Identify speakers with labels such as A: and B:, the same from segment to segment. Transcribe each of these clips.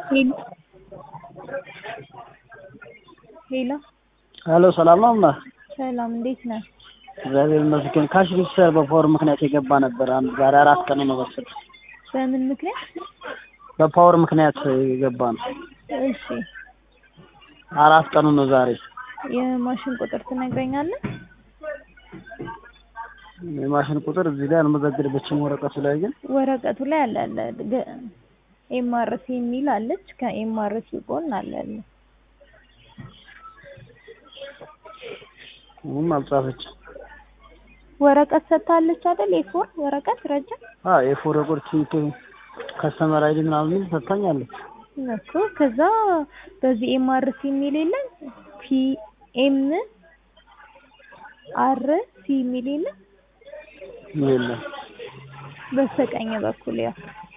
A: ሄሎ ሄሎ
B: ሄሎ ሰላም ነው እማ?
A: ሰላም እንዴት ነህ?
B: እግዚአብሔር ይመስገን። ካሽ ሬጂስተር በፓወር ምክንያት የገባ ነበር። አንድ ዛሬ አራት ቀን ነው መሰለኝ።
A: በምን ምክንያት?
B: በፓወር ምክንያት የገባ ነው።
A: እሺ
B: አራት ቀኑ ነው ዛሬ።
A: የማሽን ቁጥር ትነግረኛለህ?
B: የማሽን ቁጥር እዚህ ላይ አልመዘግብበትም ወረቀቱ ላይ ግን
A: ወረቀቱ ላይ አለ አለ ኤምአርሲ የሚል አለች። ከኤምአርሲ ጎን አለ አለ
B: ምንም አልጻፈችም።
A: ወረቀት ሰጥታለች አይደል? ኤፎር ወረቀት ረጅም
B: አዎ የፎር ቁርት ከስተመር አይዲ ምናምን የሚል ሰጥታኛለች።
A: እኮ ከዛ በዚህ ኤምአርሲ የሚል የለም ፒ ኤም አር ሲ የሚል የለም
B: የለም
A: በስተቀኝ በኩል ያው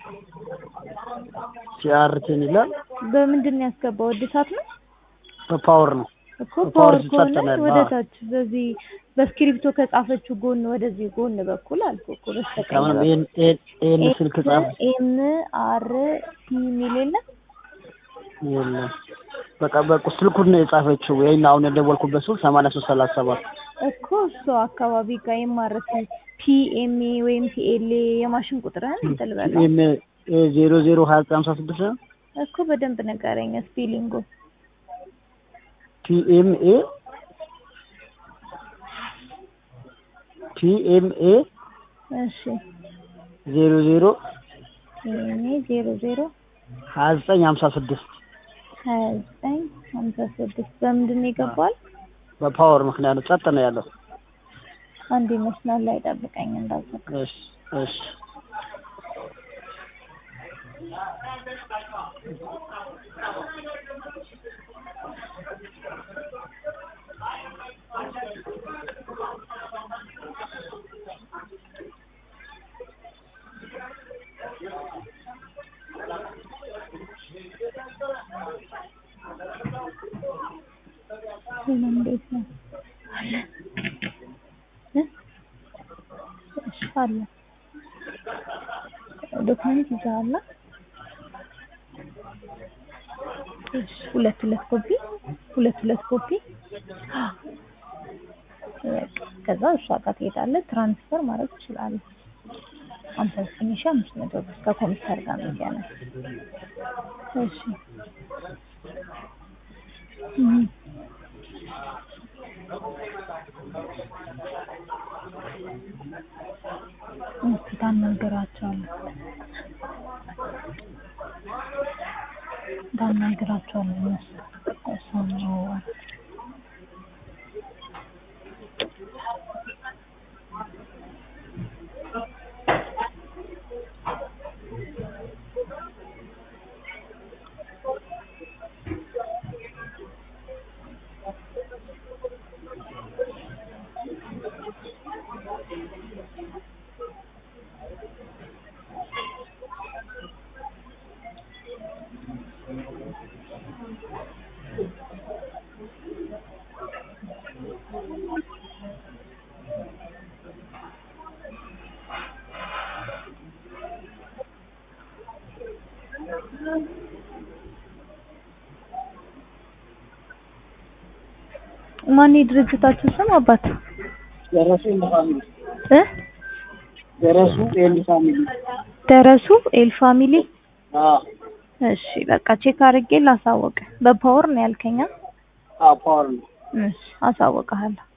B: ሲአርቲን ይላል።
A: በምንድን ነው ያስገባው? እድሳት ነው
B: በፓወር ነው
A: እኮ
B: በፓወር
A: ፓወር ከሆነ
B: ሲሰጠናል።
A: ወደ
B: አዎ።
A: ታች በዚህ በስክሪፕቶ ከጻፈችው ጎን ወደዚህ ጎን በኩል አልኩ እኮ በስተቀኝ
B: ከምንም
A: በኩል
B: ይሄን ይሄን ይሄን ስልክ ጻፍ
A: ኤም አር ሲ የሚል የለም
B: የለም በቃ በቃ ስልኩን ነው የጻፈችው። ይሄን አሁን የደወልኩበት ስልክ ሰማንያ ሶስት ሰላሳ ሰባት
A: እኮ እሱ አካባቢ ጋር ኤምአርሲ ፒኤምኤ ወይም ፒኤልኤ የማሽን ቁጥርህን እንትን በለው
B: ዜሮ ዜሮ ሀያ ዘጠኝ ሀምሳ ስድስት ነው
A: እኮ በደንብ ንገረኝ ስፔሊንጉ
B: ፒኤምኤ ፒኤምኤ
A: እሺ
B: ዜሮ ዜሮ
A: ፒኤምኤ ዜሮ ዜሮ
B: ሀያ ዘጠኝ ሀምሳ ስድስት
A: ሀያ ዘጠኝ ሀምሳ ስድስት በምንድን ነው ይገባል?
B: በፓወር ምክንያት ነው። ጸጥ ነው ያለው።
A: አንድ ይመስላል ላይ ጠብቀኝ እንዳዘጋ
B: እሺ እሺ
A: ምን እንዴት ነው አለ እ እሺ አለ ዶክመንት ይዘሃል? እሺ ሁለት ሁለት ኮፒ ሁለት ሁለት ኮፒ በቃ ከዛ እሷ ጋር ትሄዳለህ ትራንስፈር ማድረግ ትችላለህ። አንተ ትንሽ አምስት መቶ ብር ከኮምፒውተር ጋር የሚገናኝ እሺ እም። እስኪ ታናግራቸዋለህ ታናግራቸዋለህ እነሱ እሷን ነው ማን የድርጅታችሁ ስም አባት
B: ደረሱ ኤንድ ፋሚሊ
A: እ
B: ደረሱ ኤንድ ፋሚሊ
A: ደረሱ ኤል ፋሚሊ
B: አዎ
A: እሺ በቃ ቼክ አድርጌ ላሳወቅ በፓወር ነው ያልከኛ
B: አዎ ፓወር ነው
A: እሺ አሳውቅሃለሁ